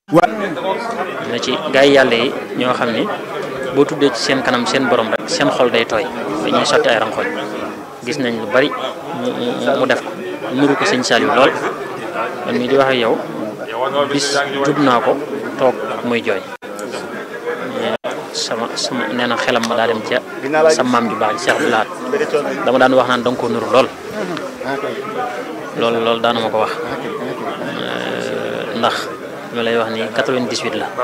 na ci gaa yi yàlla yi ñoo xam ni boo tuddee ci seen kanam seen borom rek seen xol day tooy dañuy sotti ay ranxoñ gis nañ lu bari mu mu def ko nuru ko sëñ Saliou lool man mii di wax ak yow bis jub naa ko toog muy jooy sama sama nee na xelam ma daa dem ca sa maam ju baax ji Cheikh Abdoulaat dama daan wax naan danga ko nuru lool loolu loolu daana ma ko wax ndax ma lay wax ni 98 la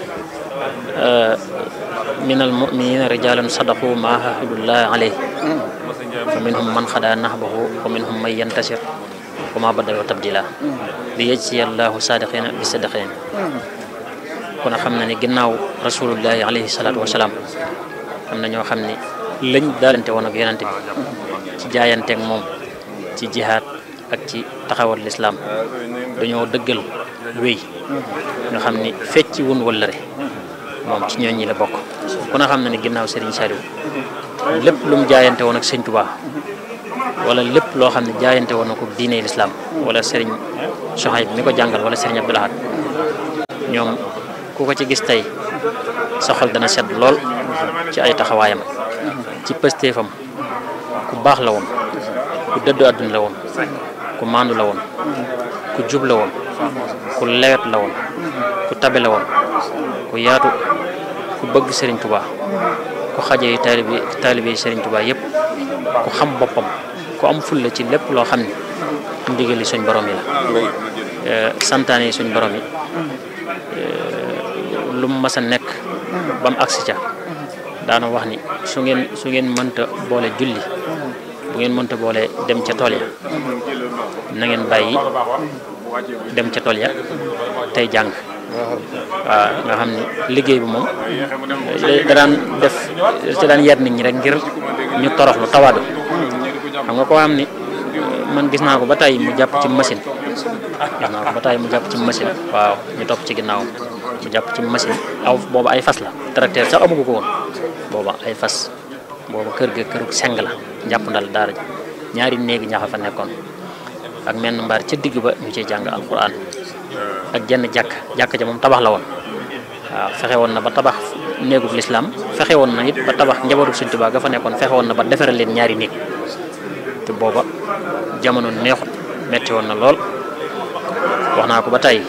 minal mu'minina rijalun sadaqu ma ahadullah alayhi fa minhum man xada nahbahu wa minhum man yantasir wa ma badalu tabdila li yajzi allahu sadiqina bi sadiqin kon xam na ni ginnaaw rasulullahi alayhi salaatu wasalaam am na ñoo xam ni lañ daalante woon ak yonante bi ci jaayanteeg moom ci jihaad ak ci taxawal lislaam dañoo dëggal wéy nga xam ni fecci wun wëllëre moom ci ñooñ ñi la bokk ku na xam na ni ginnaaw Serigne Saliou lépp lu mu jaayante woon ak Sëñ Tuubaa wala lépp loo xam ne jaayante woon na ko diine lislaam wala Serigne Soxayb mi ko jàngal wala Serigne Abdou Lahad ñoom ku ko ci gis tey sa xol dana sedd lool ci ay taxawaayam ci pëstéefam ku baax la woon ku dëddu àdduna la woon ku maandu la woon ku jub la woon ku lewet la woon ku tabe la woon ku yaatu ku bëgg Serigne Touba ku xajee taalibe taalibe Serigne Touba yëpp ku xam boppam ku am fulla ci lépp loo xam ne ndigali suñ borom yi la santaane suñ borom yi lu mu mas a nekk ba mu agsi ca daana wax ni su ngeen su ngeen mënta boole julli bu ngeen mënta boole dem ca tool ya na ngeen bàyyi dem ca tool ya tey jàng waaw nga xam ni liggéey bi moom da daan def ci daan yar nit ñi rek ngir ñu toroxlu tawaadu xam nga koo xam ni man gis naa ko ba tey mu jàpp ci machine gis naa ko ba tey mu jàpp ci machine waaw ñu topp ci ginnaawam mu jàpp ci machine aw booba ay fas la tracteur sax amugu ko woon booba ay fas booba kër ga këru seng la jàpp ndal daara ji ñaari néegi ñaxa fa nekkoon ak menn mbaar ca digg ba ñu ciy jàng alquran ak jenn jàkk jàkk ja moom tabax la woon waaw fexe woon na ba tabax néegub lislaam fexe woon na it ba tabax njabootu Sëñ Tuubaa ga fa nekkoon fexe woon na ba defaral leen ñaari néeg te booba jamono neexut metti woon na lool wax naa ko ba tey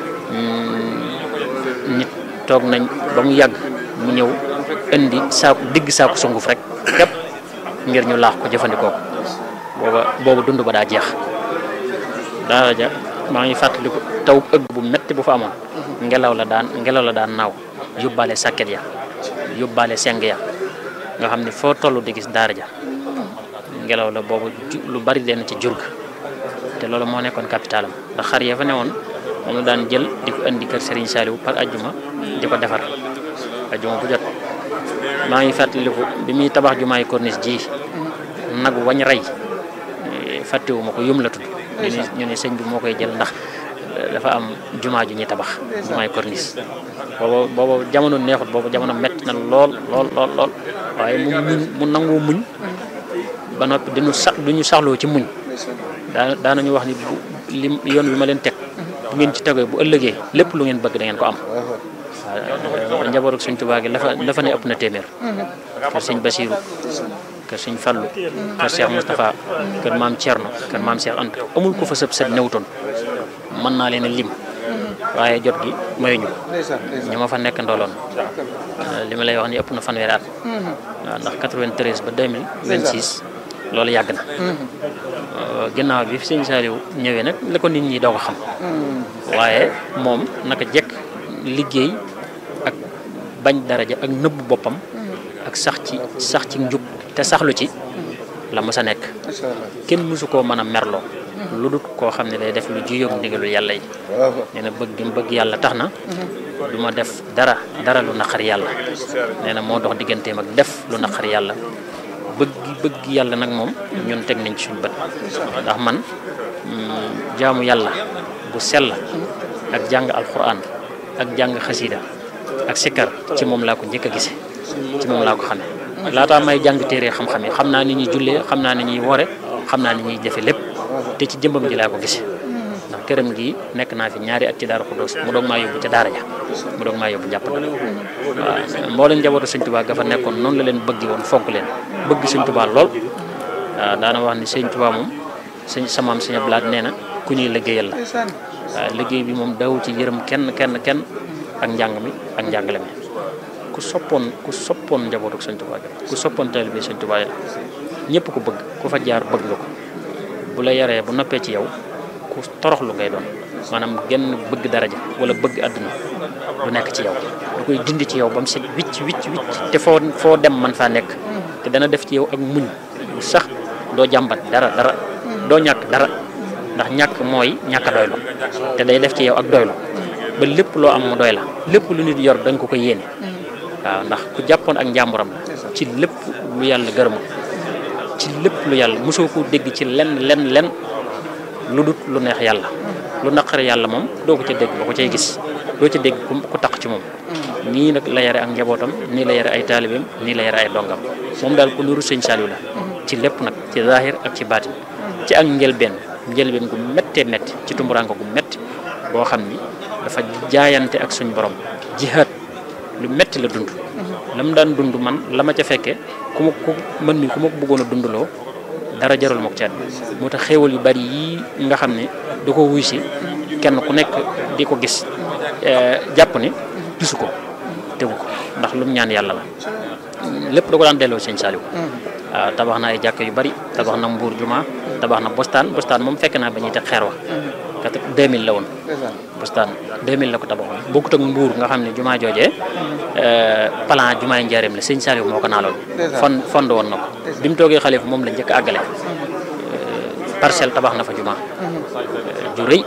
nit toog nañ ba mu yàgg mu ñëw indi saaku digg saaku sunguf rek képp ngir ñu laax ko jëfandikoo ko booba boobu dund ba daa jeex daara ja maa ngi fàttaliku taw ëgg bu metti bu fa amoon ngelaw la daan ngelaw la daan naaw yóbbaale sàkket ya yóbbaale seng ya nga xam ne foo toll di gis daara ja ngelaw la boobu lu bari leen ci jur ga te loolu moo nekkoon capitalam ndax xar ya fa newoon moom la daan jël di ko indi kër Serigne Saliou par ajjuma di ko defar ajjuma bu jot maa ngi fàttaliku bi muy tabax jumaay corniche ji nag wañ rey fàttewuma ko yum la tudd ñu ne ñu ne sëñ bi moo koy jël ndax dafa am jumaa ju ñuy tabax jumaay corniche booba booba jamono neexut booba jamono metti na lool lool lool lool waaye mu muñ mu nangoo muñ ba noppi diñu sax duñu saxloo ci muñ daa daanañu wax ni bu li yoon bi ma leen teg bu ngeen ci tegee bu ëllëgee lépp lu ngeen bëgg da ngeen ko am waaw njabootu Sëñ Tuubaa gi lafa lafa ne ëpp na téeméer kër Sëñ Basiiru kër Sëñ Fallu kër Cheikh Moustapha kër maam Thierno kër maam Cheikh Anta amul ko fa sëb sët newutoon mën naa leen a lim waaye jot gi mayuñu ko ñu ma fa nekk ndooloon li ma lay wax ni ëpp na fanweeri at waaw ndax 93 ba 2026 loolu yàgg na ginnaaw bi fi sëñ Saliou ñëwee nag la ko nit ñi doo ko xam waaye moom naka jekk liggéey ak bañ daraja ak nëbbu boppam ak sax ci sax ci njub te saxlu ci la mës a nekk kenn mësu koo mën a merloo lu dul koo xam ne day def lu juyóog ndigalu yàlla yi nee na bëgg gi mu bëgg yàlla tax na du ma def dara dara lu naqar yàlla nee na moo dox digganteem ak def lu naqar yàlla bëgg bëgg yàlla nag moom ñun teg nañ ci suñu bët ndax man jaamu yàlla bu sell ak jàng alquran ak jàng xasida ak sikkar ci moom laa ko njëkk a gise ci moom laa ko xamee laataa may jàng téere xam-xam yi xam naa ni ñuy jullee xam naa ni ñuy wore xam naa ni ñuy jëfe lépp te ci jëmbam ji laa ko gise ndax këram gi nekk naa fi ñaari at ci Daaru Xuddoos mu doog maa yóbbu ca daara ja mu doog maa yóbbu jàpp na waaw moo leen njabootu sëñ Tuubaa ga fa nekkoon noonu la leen bëgg woon fonk leen bëgg sëñ Tuubaa lool waaw daana wax ni sëñ Tuubaa moom sëñ samaam sëñ Ablaat nee na ku ñuy liggéeyal la waaw liggéey bi moom daw ci yërëm kenn kenn kenn ak njàng mi ak njàngale mi ku soppoon ku soppoon njabootu sëñ Tuubaa ku soppoon taalibe sëñ Tuubaa la ñëpp ko bëgg ku fa jaar bëgg nga ko bu la yaree bu noppee ci yow ku toroxlu ngay doon maanaam genn bëgg daraja wala bëgg àdduna du nekk ci yow du koy dindi ci yow ba mu set wicc wicc wicc te foo foo dem man faa nekk te dana def ci yow ak muñ bu sax doo jàmbat dara dara doo ñàkk dara ndax ñàkk mooy ñàkk a doylu te day def ci yow ak doylu ba lépp loo am mu doy la lépp lu nit yor da nga ko ko yéene waaw ndax ku jàppoon ak njàmburam la ci lépp lu yàlla gërëmul ci lépp lu yàlla mosoo ko dégg ci lenn lenn lenn lu dut lu neex yàlla lu naqare yàlla moom doo ko ca dégg ba ko cay gis doo ca dégg ku tax ci moom nii nag la yare ak njabootam nii la yare ay taalibeem nii la yare ay dongam moom daal ku nuru sëñ Saliou la ci lépp nag ci zahir ak ci baatin ci ak njëlbeen njëlbeen gu méttee métti ci tumburanko gu métti boo xam ni dafa jaayante ak suñ borom jihaad lu métti la dund la mu daan dund man la ma ca fekke ku ma ku mën mi ku ma ko bëggoon a dundaloo dara jarul ma ko ci àddina moo tax xéewal yu bari yii nga xam ne da ko wuy si kenn ku nekk di ko gis jàpp ni gisu ko tegu ko ndax lu mu ñaan yàlla la lépp da ko daan delloo sëñ Saliou waaw tabax na ay jàkk yu bari tabax na mbuur juma tabax na bostaan bostaan moom fekk naa ba ñuy teg xeer wa kat 2000 la woon bostaan 2000 la ko tabaxoon bokkut ak mbuur nga xam ne jumaa joojee plan jumaay njaareem la sëñ Saliou moo ko naaloon fon fond woon na ko bi mu toogee xalifa moom la njëkk a àggale parcelle tabax na fa juma ju rëy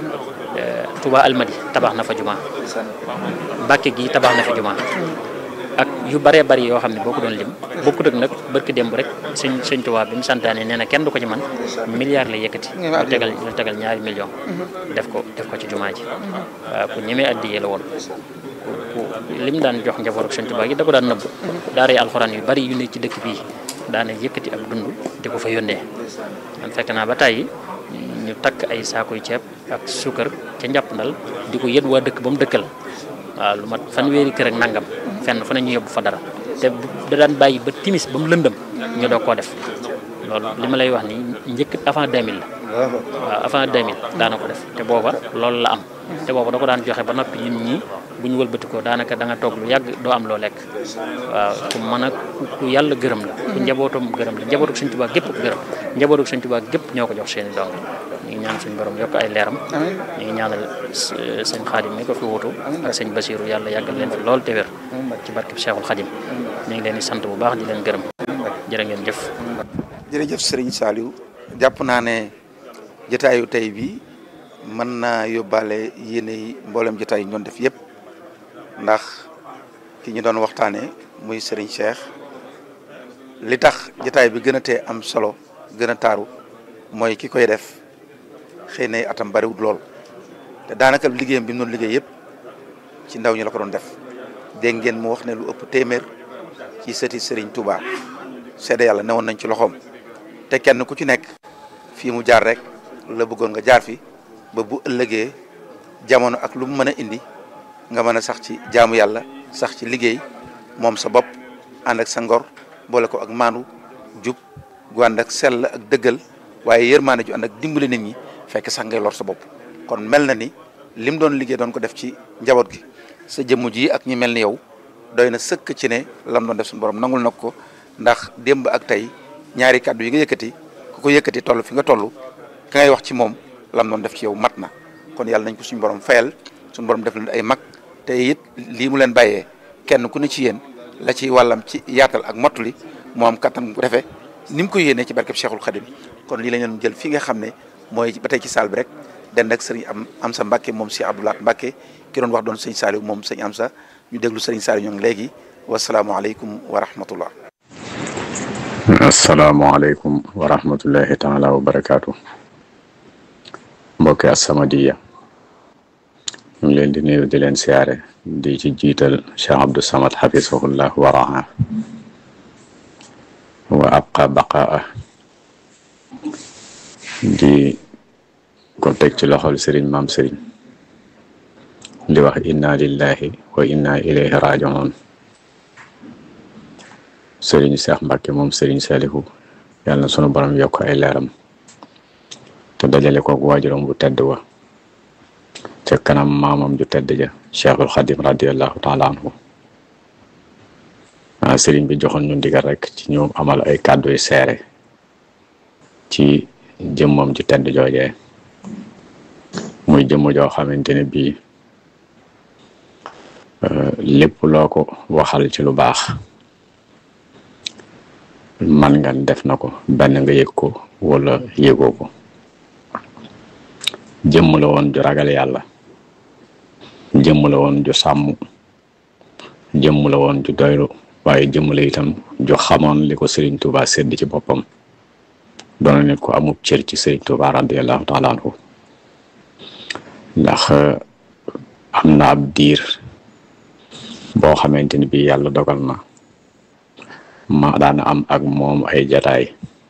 Touba Almadi tabax na fa juma Mbàkke gi tabax na fa juma ak yu bëree bëri yoo xam ne boo ko doon lim bokkut ak nag barki démb rek sëñ sëñ Tuubaa bi mu santaane nee na kenn du ko ci man milliard la yëkkati lu tegal lu tegal ñaari million def ko def ko ci jumaa ji waaw ku ñemee addiyee la woon ku lim daan jox njaboot ak sëñ Tuubaa gi da ko daan nëbb daara yi alxuraan yu bari yu ne ci dëkk bii daana yëkkati ak dund di ko fa yónnee man fekk naa ba tàyyi ñu takk ay saakuy ceeb ak suukar ca njàppandal di ko yët waa dëkk ba mu dëkkal waaw lu mat fanweeri kër ak nangam fenn fu ne ñu yóbbu fa dara te da daan bàyyi ba timis ba mu lëndëm ñu doog koo def loolu li ma lay wax ni njëkk avant 2000 la waaw avant 2000 daana ko def te booba loolu la am te booba da ko daan joxe ba noppi nit ñi bu ñu wëlbatikoo daanaka da nga toog lu yàgg doo am loo lekk waaw ku mën a ku yàlla gërëm la ku njabootam gërëm la njabootu Sëñ Tuubaa gépp gërëm njabootu Sëñ Tuubaa gépp ñoo ko jox seeni dong ñu ngi ñaan suñu borom yokk ay leeram ñu ngi ñaanal sëñ Xaadim mi ko fi wutu ak sëñ Basiiru yàlla yàggal leen fi lool te wér ci barkeb Cheikhul Xaadim ñu ngi leen di sant bu baax di leen gërëm jërë ngeen jëf jërëjëf sëriñ Saliou jàpp naa ne jotaayu tey bi mën naa yóbbaale yéene yi mboolem jotaay yi ñu doon def yëpp ndax ki ñu doon waxtaanee muy sëriñ Cheikh li tax jotaay bi gën a tee am solo gën a taaru mooy ki koy def xëy na atam bariwul lool te daanaka liggéeyam bi mu doon liggéey yëpp ci ndaw ñi la ko doon def dégg ngeen mu wax ne lu ëpp téeméer ci sëti sëriñ Touba seede yàlla newoon nañ ci loxoom te kenn ku ci nekk fii mu jaar rek la bëggoon nga jaar fi ba bu ëllëgee jamono ak lu mu mën a indi nga mën a sax ci jaamu yàlla sax ci liggéey moom sa bopp ànd ak sa ngor boole ko ak maandu jub gu ànd ak sell ak dëggal waaye yërmaane ju ànd ak dimbali nit ñi fekk sax ngay lor sa bopp kon mel na ni lim doon liggéey doon ko def ci njaboot gi sa jëmm ji ak ñi mel ni yow doy na sëkk ci ne lam doon def suñu borom nangul na ko ndax démb ak tey ñaari kàddu yi nga yëkkati ku ko yëkkati toll fi nga toll ka ngay wax ci moom lam doon def ci yow mat na kon yàlla nañ ko suñu borom fayal suñu borom def leen ay mag te it lii mu leen bàyyee kenn ku ne ci yéen la ci wàllam ci yaatal ak mottali moo am kattan bu defee ni mu ko yéenee ci barkeb Cheikhul Khadim kon lii la ñu jël fi nga xam ne mooy ba tey ci saal bi rek den ak sëriñ am am sa Mbàkke moom si Abdoulaat Mbàkke ki doon wax doon sëñ Saliou moom sëñ am sa ñu déglu sëriñ Saliou ñoo ngi léegi wasalaamualeykum wa rahmatullah asalaamaaleykum wa rahmatullahi taala wa barakaatu mbokki As-Samadiyya ñu ngi leen di nuyu di leen siyaare di ci jiital Cheikh Abdou Samad xafisahullah wa raha wa abqa baqaa di ko teg ci loxol sëriñ maam sëriñ di wax inna lillahi wa inna ilayhi rajiun sëriñ Seex Mbàkke moom sëriñ Salihu yàlla na sunu borom yokk ay leeram te dajale koog waajuram bu tedd wa ca kanam maamam ju tedd ja cheikhul xadim radiallahu taala anhu ah sëriñ bi joxoon ñu ndigal rek ci ñu amal ay kàddu yu seere ci jëmmam ju tedd joojee muy jëmm joo xamante ne bii lépp loo ko waxal ci lu baax man nga def na ko benn nga yëg ko wala yëgoo ko jëmm la woon ju ragal yàlla jëmm la woon ju sàmm jëmm la woon ju doylu waaye jëmm la itam ju xamoon li ko Serigne Touba sedd ci boppam doona nit ko amub cër ci Serigne Touba radiallahu taala anhu ndax am na ab diir boo xamante ni bii yàlla dogal na ma daan am ak moom ay jataay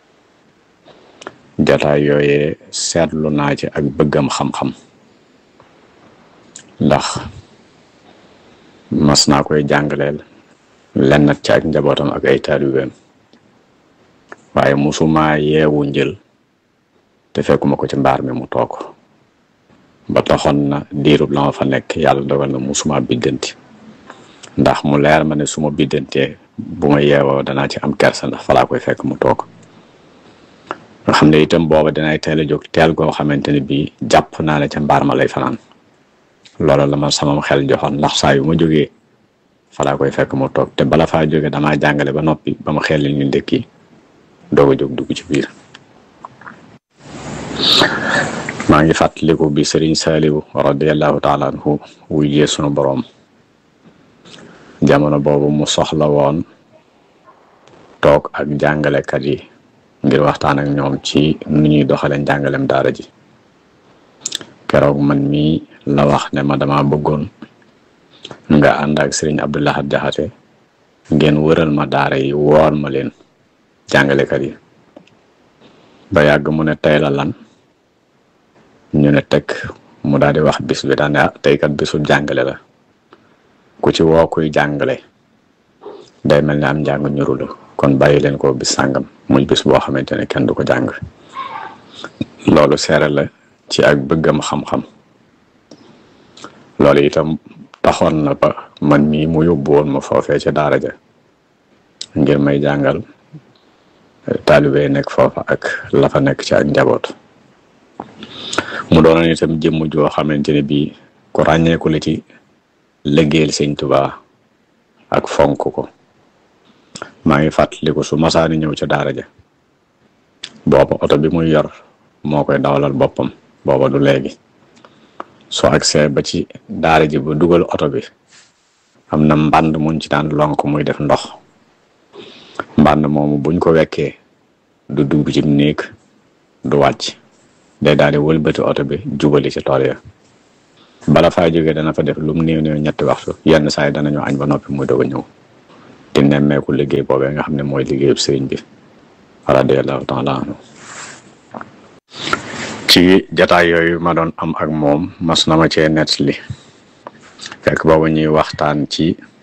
jataay yooyee seetlu naa ci ak bëggam xam-xam ndax mas naa koy jàngaleel lennat ci ak njabootam ak ay taalibeem waaye musuma yeewu njël te fekkuma ko ci mbaar mi mu toog ba taxoon na diirub la ma fa nekk yàlla dogal na musuma biddanti ndax mu leer ma ne su ma biddantee bu ma yeewoo danaa ci am kersa ndax falaa koy fekk mu toog nga xam ne itam booba dinay teel a jóg teel goo xamante ne bii jàpp naa ne ca mbaar ma lay fanaan loolu la ma sama xel joxoon ndax saa yu ma jógee falaa koy fekk mu toog te bala faa jóge damaa jàngale ba noppi ba ma xel ñu ndëkki doog a jóg dugg ci biir maa ngi fàttaliku bi Serigne Saliou radiallahu taala anhu wujjee sunu boroom jamono boobu mu soxla woon toog ak jàngalekat yi ngir waxtaan ak ñoom ci nu ñuy doxale njàngalem daara ji keroog man mii la wax ne ma dama bëggoon nga ànd ak Serigne Abdoulahat Jaxate ngeen wëral ma daara yi wool ma leen jàngalekat yi ba yàgg mu ne tey la lan ñu ne teg mu daal di wax bis bi daan ne tey kat bisu jàngale la ku ci woo kuy jàngale day mel ne am njàng ñuru la kon bàyyi leen ko bis sàngam muy bis boo xamante ne kenn du ko jàng loolu seere la ci ak bëggam xam-xam loolu itam taxoon na ba man mii mu yóbbu woon ma foofee ca daara ja ngir may jàngal taalibe nekk foofa ak la fa nekk ci ak njaboot mu doonoon itam jëmm joo xamante ne bii ku ràññeeku la ci liggéeyal sëñ Tuubaa ak fonk ko maa ngi fàttaliku su masaani ñëw ca daara ja booba oto bi muy yor moo koy dawalal boppam booba du léegi soo agsee ba ci daara ji ba dugal oto bi am na mbànd muñ ci daan lonk muy def ndox mbànd moomu buñ ko wekkee du dugg ci néeg du wàcc day daal di wëlbati oto bi jubali ci tool ya bala faa jógee dana fa def lu mu néew néew ñetti waxtu yenn saa yi danañu añ ba noppi muy doog a ñëw di nemmeeku liggéey boobee nga xam ne mooy liggéeyub sëriñ bi radiyallahu taala anhu ci jataay yooyu ma doon am ak moom mas na ma cee nettali fekk boobu ñuy waxtaan ci